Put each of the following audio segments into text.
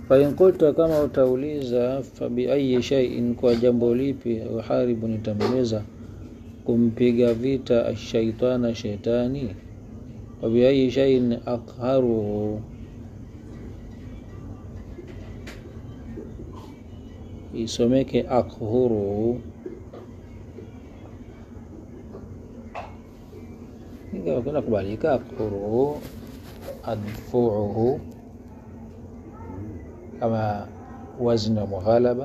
fain qulta kama utauliza fabiayi shaiin kwa jambo lipi uharibu nitamweza kumpiga vita ashaitana shetani wabiayi shaiin aqharuhu isomeke aqhuruhu ingawa kuna kubalika aqhuruhu adfuuhu kama wazni wa mughalaba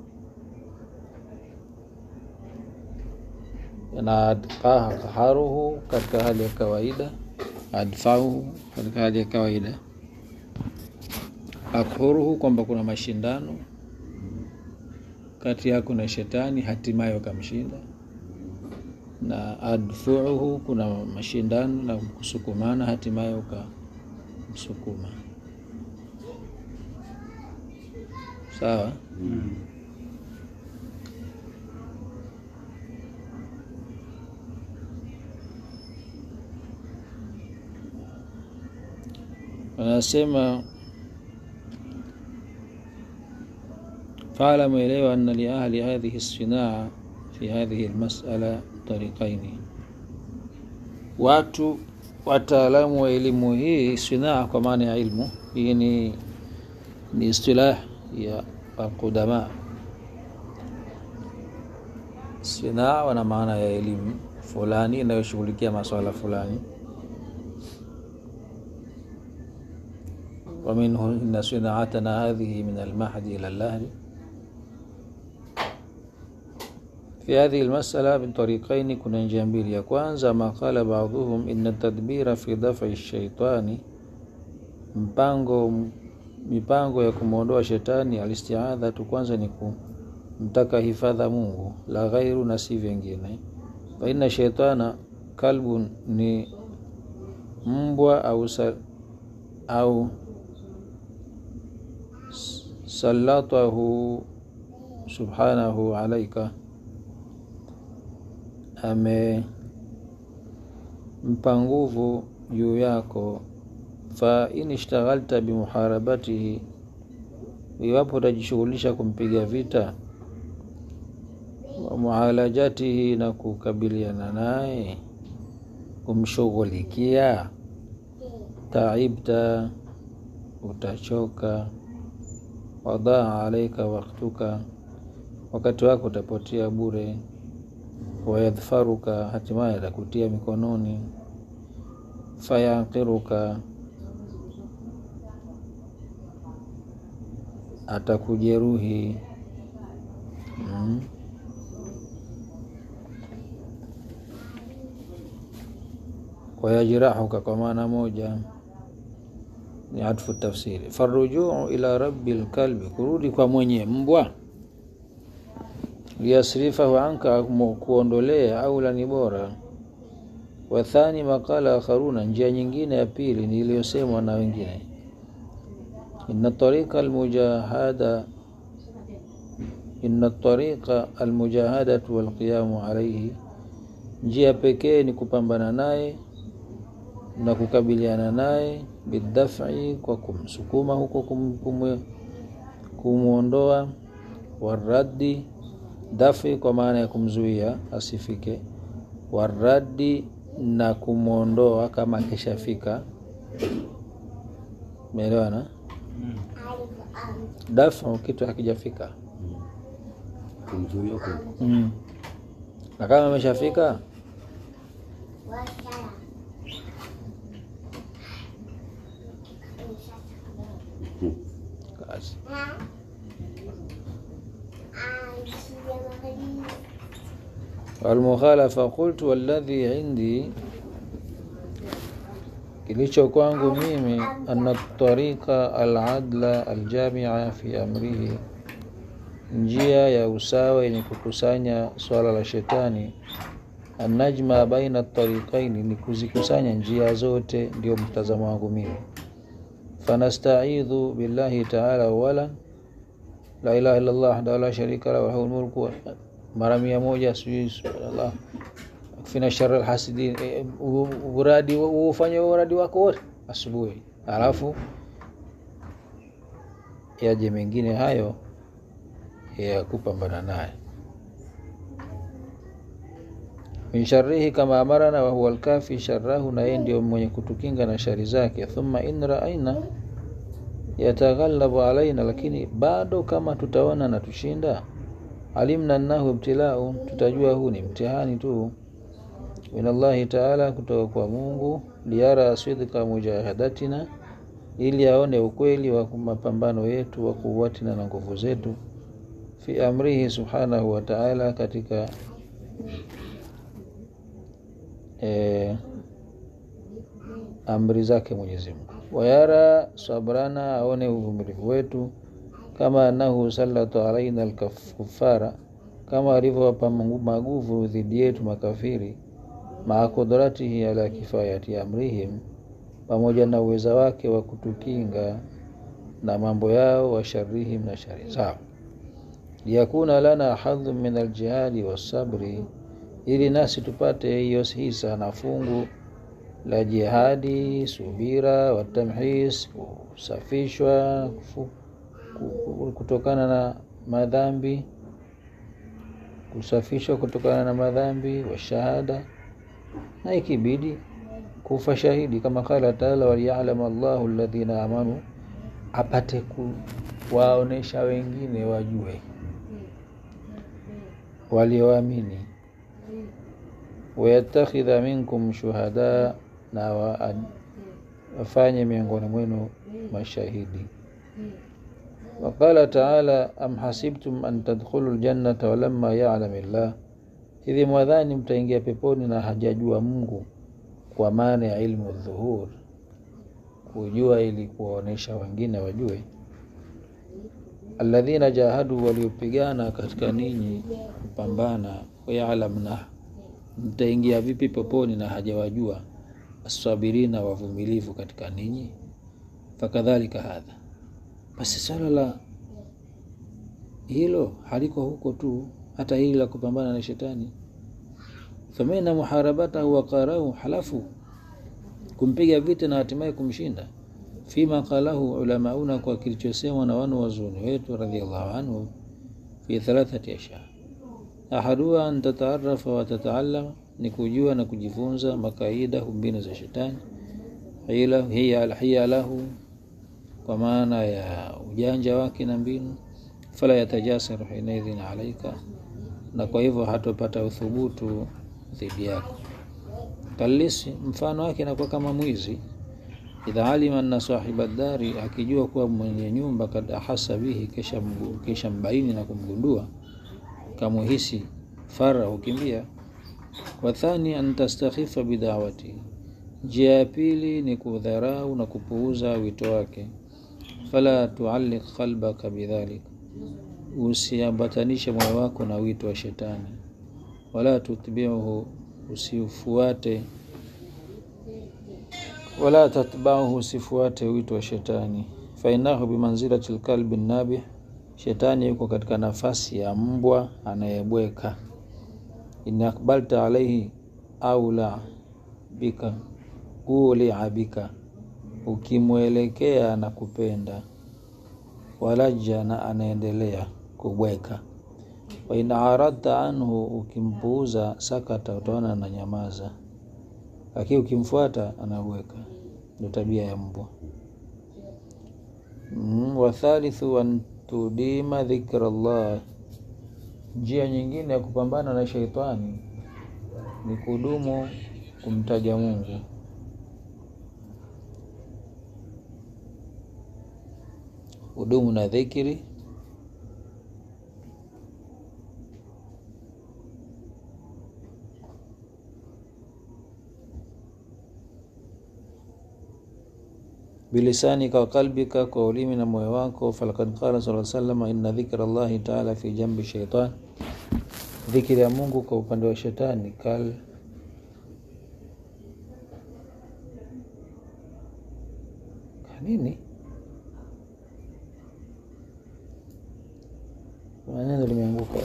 na adqaha qaharuhu katika hali ya kawaida adfauhu katika hali ya kawaida akhuruhu kwamba kuna mashindano kati yako na shetani hatimaye wakamshinda na adfuuhu kuna mashindano na kusukumana hatimaye ukamsukuma sawa anasema faalamu elewa anna liahli hadhihi lsinaa fi hadhihi lmasala tariqaini watu wataalamu wa elimu hii sinaa kwa maana ya ilmu hii ni, ni istilah ya alqudama sinaa wana maana ya elimu fulani inayoshughulikia maswala fulani ومنه إن صناعتنا هذه من المهد إلى اللهد في هذه المسألة من طريقين كنا جنبيل يا kwanza ما قال بعضهم إن التدبير في دفع الشيطان mpango mipango ya kumwondoa shetani alistiadhatu kwanza ni kumtaka hifadha Mungu la ghairu na si vingine fa inna shaitana kalbun ni mbwa au sal, au salatahu subhanahu alaika amempa nguvu juu yako fa in ishtaghalta bimuharabatihi iwapo utajishughulisha kumpiga vita wa mualajatihi na kukabiliana naye kumshughulikia taibta utachoka wadaa alaika waktuka wakati wako utapotea bure wayadhfaruka hatimaye atakutia mikononi fayaqiruka atakujeruhi mm. wayajrahuka kwa maana moja ni atfu tafsiri farujuu ila rabbi lkalbi kurudi kwa mwenye mbwa liyasrifahu anka kuondolea aula ni bora wathani maqala akharuna njia nyingine ya pili ni iliyosemwa na wengine inna tariqa almujahada inna tariqa almujahadatu walqiyamu alaihi njia pekee ni kupambana naye na kukabiliana naye bidafi kwa kumsukuma huko kum, kumwondoa waraddi dafi kwa maana ya kumzuia asifike waraddi na kumwondoa kama akishafika umeelewana dafu kitu hakijafika kumzuia kwenda mm. na kama ameshafika kazi walmukhalafa qultu walladhi indi kilicho kwangu mimi anna tariqa aladla aljamia fi amrihi njia ya usawa yenye kukusanya swala la shetani anajma baina tariqaini ni kuzikusanya njia zote ndio mtazamo wangu mimi fanastaidhu billahi taala awalan la ilaha illa allah wahdahu la sharika lahu lahul mulku mara mia moja sijui subhanallah fina shar alhasidin e, uradi ufanye uradi wako wote asubuhi alafu yaje mengine hayo ya kupambana naye min sharrihi kama amarana wa huwa alkafi sharrahu, na yeye ndio mwenye kutukinga na shari zake. Thumma in raaina yataghallabu alaina, lakini bado kama tutaona na tushinda, alimna annahu ibtilau, tutajua huu ni mtihani tu min Allahi taala, kutoka kwa Mungu, liyara sidqa mujahadatina, ili aone ukweli wa mapambano yetu, wa kuwatina na nguvu zetu, fi amrihi subhanahu wa taala, katika E, amri zake Mwenyezi Mungu. Wayara sabrana, aone uvumilivu wetu, kama annahu sallatu alaina alkufara, kama alivyowapa maguvu dhidi yetu makafiri, maa kudratihi ala kifayati amrihim, pamoja na uweza wake wa kutukinga na mambo yao, wa sharrihim, na shari zao, liyakuna lana hadhu min aljihadi wassabri ili nasi tupate hiyo hisa na fungu la jihadi, subira, watamhis, kusafishwa kutokana na madhambi, kusafishwa kutokana na madhambi, wa shahada, na ikibidi kufa shahidi, kama qala taala, waliyalama Allahu alladhina amanu, apate kuwaonesha wengine wajue walioamini wayatakhidha minkum shuhada, na wafanye miongoni mwenu mashahidi. Waqala taala am hasibtum an tadkhulu ljannata walamma yalam llah, hivi mwadhani mtaingia peponi na hajajua Mungu, kwa maana ya ilmu dhuhur, kujua ili kuwaonesha wengine wajue. Alladhina jahadu, waliopigana katika ninyi kupambana, wayalamna mtaingia vipi peponi na hajawajua? Asabirina, wavumilivu katika ninyi. Fakadhalika hadha, basi swala la hilo haliko huko tu, hata hili la kupambana na shetani. Famina muharabatahu waqarahu, halafu kumpiga vita na hatimaye kumshinda. Fima qalahu ulamauna, kwa kilichosemwa na wanu wazuni wetu radhiallahu anhu, fi thalathati ashya ahaduha an tataarafa wa tataalama, ni kujua na kujifunza makaidahu, mbinu za shetani, hiya lahu, kwa maana ya ujanja wake na mbinu, fala yatajasaru hinaidhin alaika, na kwa hivyo hatopata uthubutu dhidi yako. Kalisi, mfano wake inakuwa kama mwizi, idha alima anna sahiba dari, akijua kuwa mwenye nyumba, kad ahasa bihi, kisha mbaini na kumgundua kamuhisi fara hukimbia. Wathani an tastakhifa bidawati, njia ya pili ni kudharau na kupuuza wito wake. Fala tualliq qalbaka bidhalik, usiambatanishe moyo wako na wito wa shetani. Wala tutbiuhu, usifuate wala tatbauhu, usifuate wito wa shetani. Fainahu bimanzilati lkalbi nabih Shetani yuko katika nafasi ya mbwa anayebweka. in akbalta alaihi au la bika ulia bika, ukimwelekea na kupenda. Walaja, na anaendelea kubweka. Wa in aradta anhu, ukimpuuza, sakata, utaona na nyamaza, lakini ukimfuata anabweka. Ndio tabia ya mbwa. Mm, wathalithu an tudima dhikra llah, njia nyingine ya kupambana na sheitani ni kudumu kumtaja Mungu. Udumu na dhikri bilisanika wa qalbika, kwa ulimi na moyo wako. Falakad qala sallallahu alayhi wasallam, inna dhikra llahi taala fi jambi shaitan, dhikri ya Mungu kwa upande wa shetani kal kanini, kuna neno limeanguka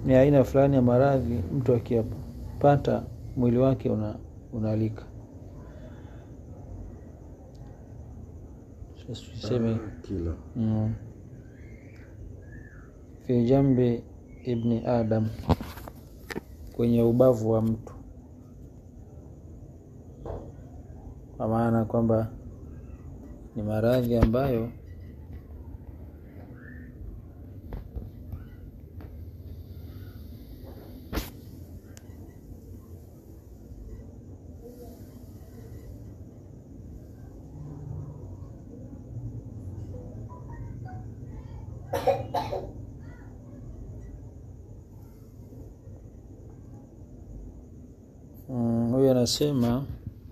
ni aina fulani ya maradhi mtu akiyapata mwili wake una, unalika Sasa tuseme kila mm, fi jambi ibni adam kwenye ubavu wa mtu kwa maana kwamba ni maradhi ambayo Mm, huyu anasema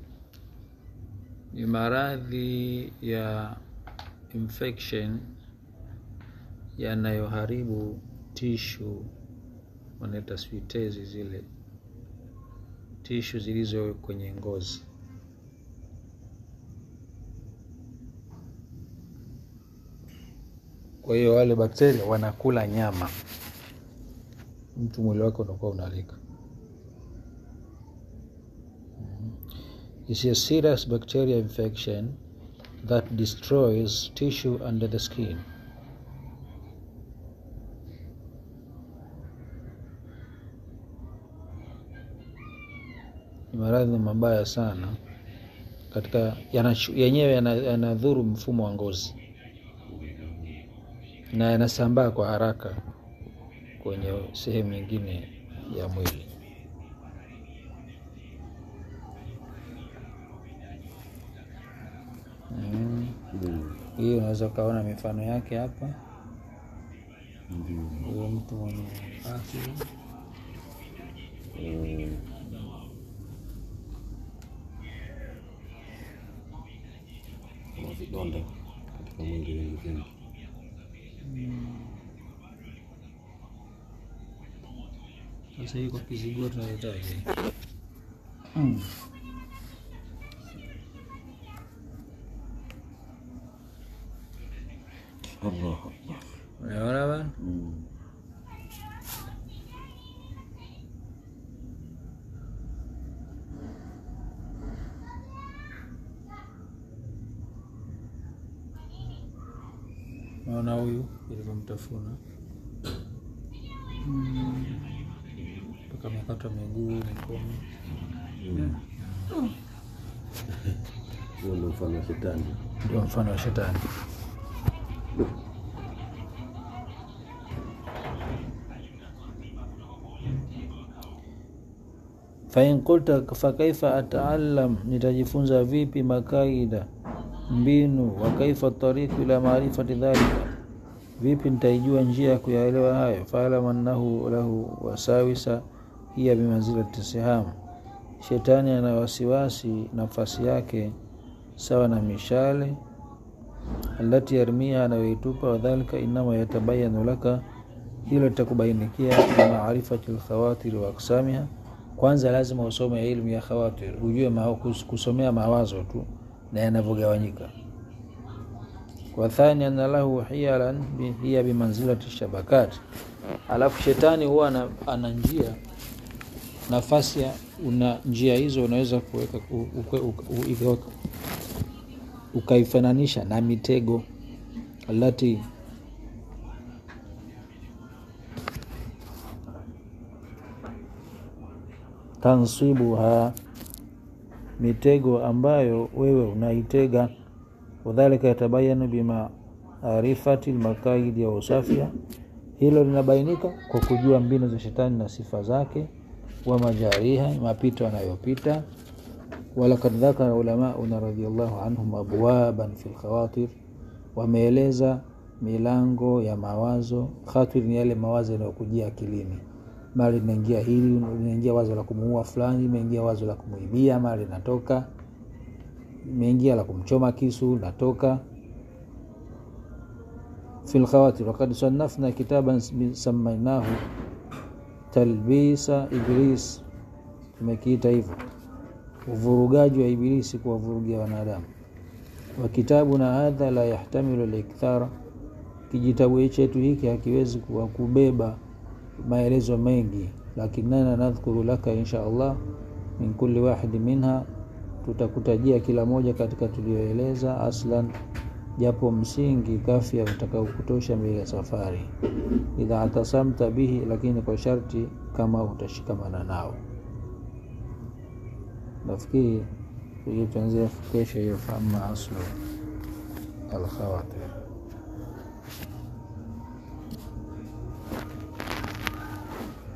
ni maradhi ya infection yanayoharibu tishu wanaita sijui tezi zile tishu zilizo kwenye ngozi kwa hiyo wale bakteria wanakula nyama mtu mwili wake unakuwa unalika is a serious bacterial infection that destroys tissue under the skin. Ni maradhi mabaya sana katika yanashu- yenyewe yana- yanadhuru mfumo wa ngozi na yanasambaa kwa haraka kwenye sehemu nyingine ya mwili. Mm. Mm. Hii unaweza ukaona mifano yake hapa. Ndio. Huyo mtu mwenye afya Mm. Kuna vidonda katika mwili wengi vingi. sasa, hii kwa kizigua tunahitaji Allah. unaona bana. Mm. Naona huyu ilivyomtafuna mpaka amekatwa miguu, mikono. Mm. Huo ndio mfano wa shetani. Ndio mfano wa shetani. fain qulta fakaifa ataalam, nitajifunza vipi makaida mbinu, wa kaifa tariku ila maarifati dhalika, vipi nitaijua njia ya kuyaelewa hayo. Faalam annahu lahu wasawisa hiya bimanzilati siham, shetani ana wasiwasi nafasi yake sawa na mishale alati yarmia anayoitupa, wadhalika inama yatabayanu laka, hilo litakubainikia bimaarifati lkhawatiri wa aksamiha. Kwanza lazima usome ilmu ya khawatir, ujue ma, kus- kusomea mawazo tu na yanavyogawanyika. Wa thani anna lahu hiyalan bi- hiya bimanzilati shabakat, alafu shetani huwa ana, ana njia nafasi ya una njia hizo unaweza kuweka u- ukwe- uka- u- ikaweka ukaifananisha na mitego alati tansibuha, mitego ambayo wewe unaitega. Wadhalika yatabayanu bimaarifati lmakaidi ya usafia, hilo linabainika kwa kujua mbinu za shetani na sifa zake, wa majariha, mapito anayopita walakad dhakara ulamauna radhiallahu anhum abwaban fi lkhawatir, wameeleza milango ya mawazo. Khatir ni yale mawazo yanayokujia akilini, mara linaingia hili, linaingia wazo la kumuua fulani, imeingia wazo la kumuibia, mara linatoka, imeingia la kumchoma kisu, linatoka fi lkhawatir. Wakad sanafna kitaban samainahu talbisa iblis, tumekiita hivyo uvurugaji wa Ibilisi kuwavurugia wanadamu. Wa kitabuna hadha la yahtamilu likthara, kijitabu chetu hiki hakiwezi kuwa kubeba maelezo mengi, lakinana nadhkuru laka insha Allah min kulli wahidi minha, tutakutajia kila moja katika tulioeleza aslan, japo msingi kafia utakaokutosha mbele ya safari, idha atasamta bihi, lakini kwa sharti kama utashikamana nao. Nafikiri tuanzia kesho hiyo, fama aslu alkhawatir